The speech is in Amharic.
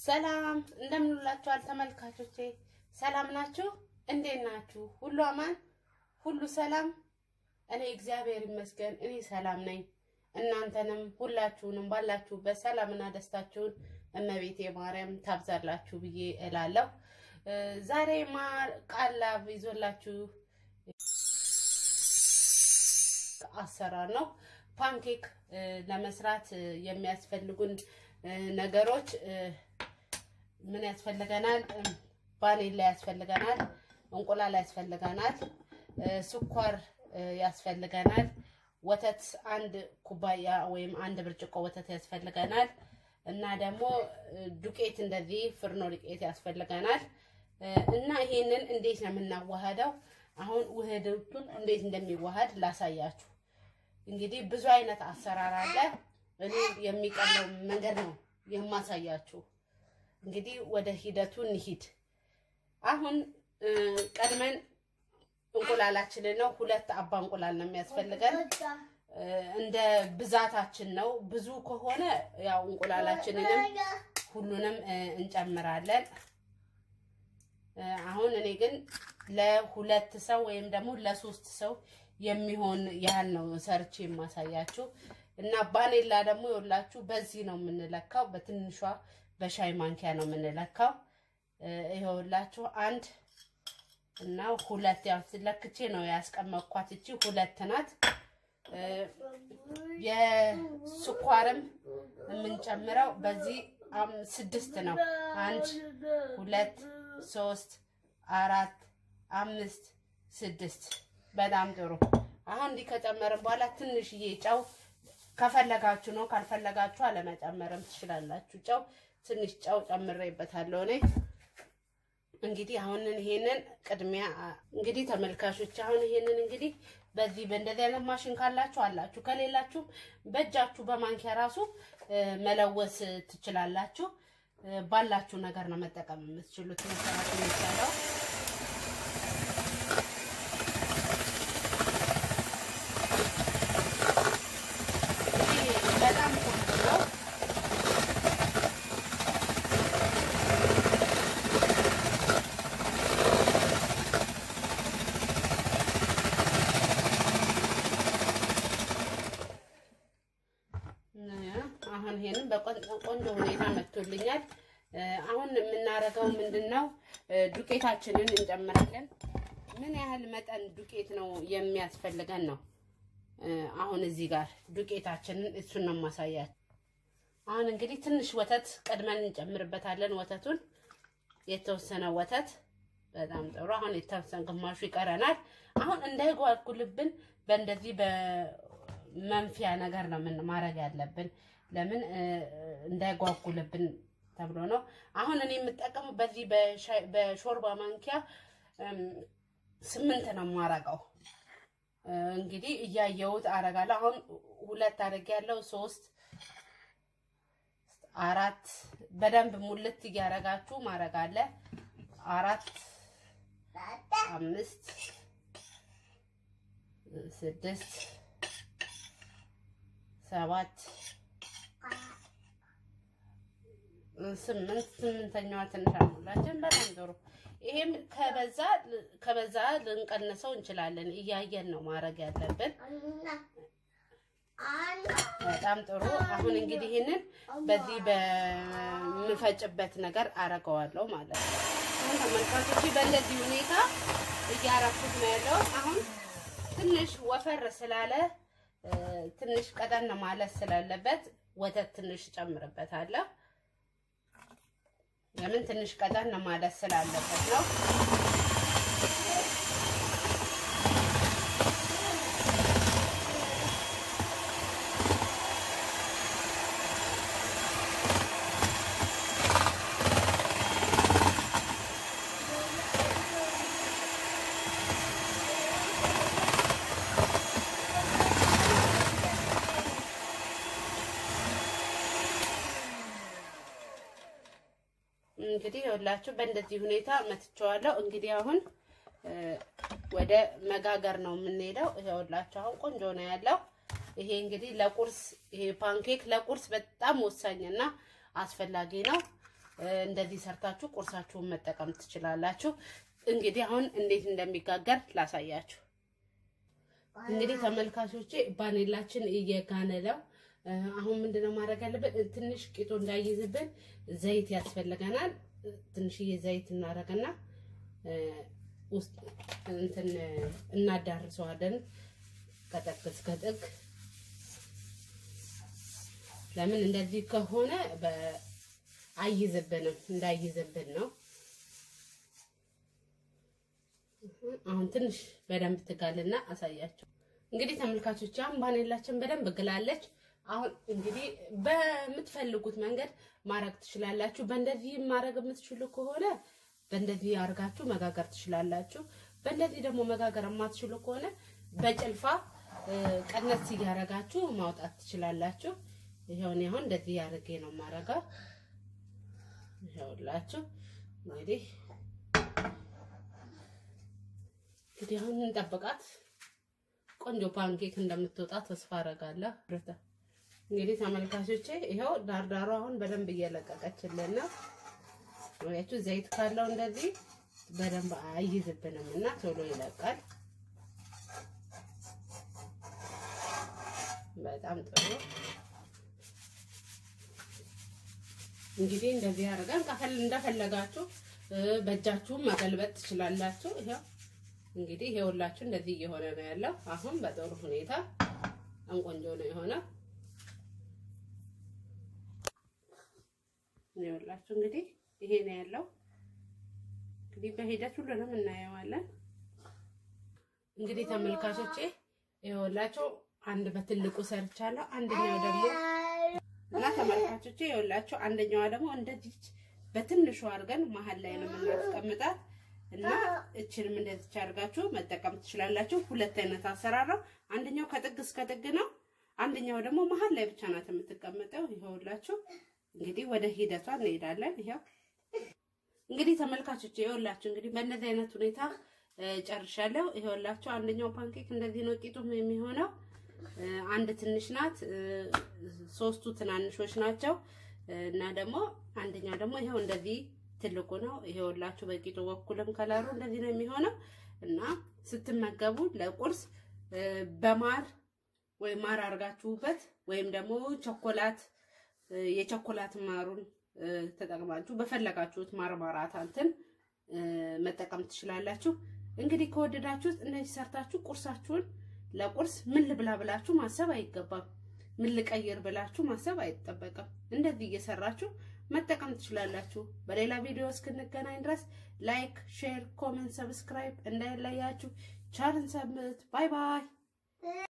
ሰላም እንደምንላችኋል ተመልካቾቼ፣ ሰላም ናችሁ? እንዴት ናችሁ? ሁሉ አማን፣ ሁሉ ሰላም። እኔ እግዚአብሔር ይመስገን እኔ ሰላም ነኝ። እናንተንም ሁላችሁንም ባላችሁበት ሰላምና ደስታችሁን እመቤቴ ማርያም ታብዛላችሁ ብዬ እላለሁ። ዛሬ ማር ቃላብ ይዞላችሁ አሰራር ነው። ፓንኬክ ለመስራት የሚያስፈልጉን ነገሮች ምን ያስፈልገናል? ቫኒላ ያስፈልገናል፣ እንቁላል ያስፈልገናል፣ ስኳር ያስፈልገናል፣ ወተት አንድ ኩባያ ወይም አንድ ብርጭቆ ወተት ያስፈልገናል እና ደግሞ ዱቄት እንደዚህ ፍርኖ ዱቄት ያስፈልገናል እና ይሄንን እንዴት ነው የምናዋሃደው? አሁን ውህዶቹን እንዴት እንደሚዋሃድ ላሳያችሁ። እንግዲህ ብዙ አይነት አሰራር አለ። እኔ የሚቀለው መንገድ ነው የማሳያችሁ። እንግዲህ ወደ ሂደቱ እንሂድ። አሁን ቀድመን እንቁላላችንን ነው ሁለት አባ እንቁላል ነው የሚያስፈልገን። እንደ ብዛታችን ነው። ብዙ ከሆነ ያው እንቁላላችንንም ሁሉንም እንጨምራለን። አሁን እኔ ግን ለሁለት ሰው ወይም ደግሞ ለሶስት ሰው የሚሆን ያህል ነው ሰርቼ የማሳያችሁ እና ባኔላ ደግሞ የወላችሁ በዚህ ነው የምንለካው። በትንሿ በሻይ ማንኪያ ነው የምንለካው። ይኸውላችሁ አንድ እና ሁለት ያው ለክቼ ነው ያስቀመጥኳት። እቺ ሁለት ናት። የስኳርም የምንጨምረው በዚህ ስድስት ነው። አንድ ሁለት ሶስት አራት አምስት ስድስት። በጣም ጥሩ። አሁን እንዲህ ከጨመርን በኋላ ትንሽዬ ጨው ከፈለጋችሁ ነው፣ ካልፈለጋችሁ አለመጨመርም ትችላላችሁ። ጨው ትንሽ ጨው ጨምሬበታለሁ እኔ። እንግዲህ አሁን ይሄንን ቅድሚያ እንግዲህ ተመልካቾች አሁን ይሄንን እንግዲህ በዚህ በእንደዚህ አይነት ማሽን ካላችሁ አላችሁ፣ ከሌላችሁ በእጃችሁ በማንኪያ ራሱ መለወስ ትችላላችሁ። ባላችሁ ነገር ነው መጠቀም የምትችሉት መሰራት የሚቻለው። በጣም ቆንጆ ነው። አሁን ይሄንን በቆንጆ ሁኔታ መጥቶልኛል። አሁን የምናደርገው ምንድን ነው? ዱቄታችንን እንጨምራለን። ምን ያህል መጠን ዱቄት ነው የሚያስፈልገን ነው። አሁን እዚህ ጋር ዱቄታችንን እሱን ነው ማሳያት። አሁን እንግዲህ ትንሽ ወተት ቀድመን እንጨምርበታለን። ወተቱን የተወሰነ ወተት በጣም ጥሩ። አሁን የተወሰነ ግማሹ ይቀረናል። አሁን እንዳይጓጉልብን በእንደዚህ በመንፊያ ነገር ነው ምን ማድረግ ያለብን። ለምን እንዳይጓጉልብን ተብሎ ነው። አሁን እኔ የምጠቀመው በዚህ በሾርባ ማንኪያ ስምንት ነው የማረገው። እንግዲህ እያየሁት አረጋለሁ። አሁን ሁለት አድርጌያለሁ። ሶስት አራት በደንብ ሙልት እያረጋችሁ ማረግ አለ። አራት አምስት ስድስት ሰባት ስምንት ስምንተኛዋ ትንሽ አልሞላችን። በጣም ጥሩ። ይሄም ከበዛ ከበዛ ልንቀንሰው እንችላለን። እያየን ነው ማድረግ ያለብን። በጣም ጥሩ። አሁን እንግዲህ ይህንን በዚህ በምፈጭበት ነገር አረገዋለሁ ማለት ነው። አሁን ተመልካቾች በእንደዚህ ሁኔታ እያረኩት ነው ያለው። አሁን ትንሽ ወፈር ስላለ ትንሽ ቀጠን ማለት ስላለበት ወተት ትንሽ ጨምርበታለሁ። ለምን ትንሽ ቀጠን ማለት ስላለበት ነው። እንግዲህ ይኸውላችሁ በእንደዚህ ሁኔታ መትቸዋለሁ። እንግዲህ አሁን ወደ መጋገር ነው የምንሄደው። ይኸውላችሁ አሁን ቆንጆ ነው ያለው። ይሄ እንግዲህ ለቁርስ ይሄ ፓንኬክ ለቁርስ በጣም ወሳኝና አስፈላጊ ነው። እንደዚህ ሰርታችሁ ቁርሳችሁን መጠቀም ትችላላችሁ። እንግዲህ አሁን እንዴት እንደሚጋገር ላሳያችሁ። እንግዲህ ተመልካቾቼ ባኔላችን እየጋነ ነው። አሁን ምንድነው ማድረግ ያለብን? ትንሽ ቂጡ እንዳይዝብን ዘይት ያስፈልገናል። ትንሽዬ ዘይት እናደርግና ውስጥ እንትን እናዳርሰዋለን ከጥግ እስከ ጥግ። ለምን እንደዚህ ከሆነ አይዝብንም፣ እንዳይዝብን ነው። አሁን ትንሽ በደንብ ትጋልና አሳያቸው። እንግዲህ ተመልካቾች አሁን ባኔላችን በደንብ ግላለች። አሁን እንግዲህ በምትፈልጉት መንገድ ማድረግ ትችላላችሁ። በእንደዚህ ማድረግ የምትችሉ ከሆነ በእንደዚህ አድርጋችሁ መጋገር ትችላላችሁ። በእንደዚህ ደግሞ መጋገር የማትችሉ ከሆነ በጭልፋ ቀነስ እያደረጋችሁ ማውጣት ትችላላችሁ። ይሄውን አሁን እንደዚህ አድርጌ ነው የማደርገው። ይኸውላችሁ እንግዲህ እንግዲህ አሁን እንጠብቃት ቆንጆ ፓንኬክ እንደምትወጣ ተስፋ አደርጋለሁ። እንግዲህ ተመልካቾቼ ይኸው ዳርዳሩ አሁን በደንብ እየለቀቀችልን ነው። ወያችሁ ዘይት ካለው እንደዚህ በደንብ አይይዝብንም እና ቶሎ ይለቃል። በጣም ጥሩ። እንግዲህ እንደዚህ አድርገን ከፈል እንደፈለጋችሁ በእጃችሁም መገልበጥ ትችላላችሁ። ይኸው እንግዲህ ይኸውላችሁ እንደዚህ እየሆነ ነው ያለው። አሁን በጥሩ ሁኔታ በጣም ቆንጆ ነው የሆነው። ይኸውላችሁ እንግዲህ ይሄ ነው ያለው። እንግዲህ በሂደት ሁሉንም እናየዋለን። እንግዲህ ተመልካቾቼ ይኸውላችሁ አንድ በትልቁ ሰርቻለሁ። አንደኛው ደግሞ እና ተመልካቾቼ ይኸውላችሁ አንደኛዋ ደግሞ እንደዚህ በትንሹ አድርገን መሀል ላይ ነው የምናስቀምጣት እና እችንም እንደዚች አድርጋችሁ መጠቀም ትችላላችሁ። ሁለት አይነት አሰራር ነው። አንደኛው ከጥግ እስከ ጥግ ነው። አንደኛው ደግሞ መሀል ላይ ብቻ ናት የምትቀመጠው። ይኸውላችሁ እንግዲህ ወደ ሂደቷ እንሄዳለን። ይኸው እንግዲህ ተመልካቾች ይኸውላችሁ እንግዲህ በእነዚህ አይነት ሁኔታ ጨርሻለሁ። ይኸውላችሁ አንደኛው ፓንኬክ እንደዚህ ነው ቂጡም የሚሆነው። አንድ ትንሽ ናት፣ ሶስቱ ትናንሾች ናቸው እና ደግሞ አንደኛው ደግሞ ይኸው እንደዚህ ትልቁ ነው። ይኸውላችሁ በቂጡ በኩልም ከለሩ እንደዚህ ነው የሚሆነው እና ስትመገቡ ለቁርስ በማር ወይም ማር አድርጋችሁበት ወይም ደግሞ ቾኮላት የቾኮላት ማሩን ተጠቅማችሁ በፈለጋችሁት ማርማራት እንትን መጠቀም ትችላላችሁ። እንግዲህ ከወደዳችሁት እንደዚህ ሰርታችሁ ቁርሳችሁን ለቁርስ ምን ልብላ ብላችሁ ማሰብ አይገባም። ምን ልቀይር ብላችሁ ማሰብ አይጠበቅም። እንደዚህ እየሰራችሁ መጠቀም ትችላላችሁ። በሌላ ቪዲዮ እስክንገናኝ ድረስ ላይክ፣ ሼር፣ ኮሜንት፣ ሰብስክራይብ እንዳይለያችሁ። ቻልን ሰምት። ባይ ባይ።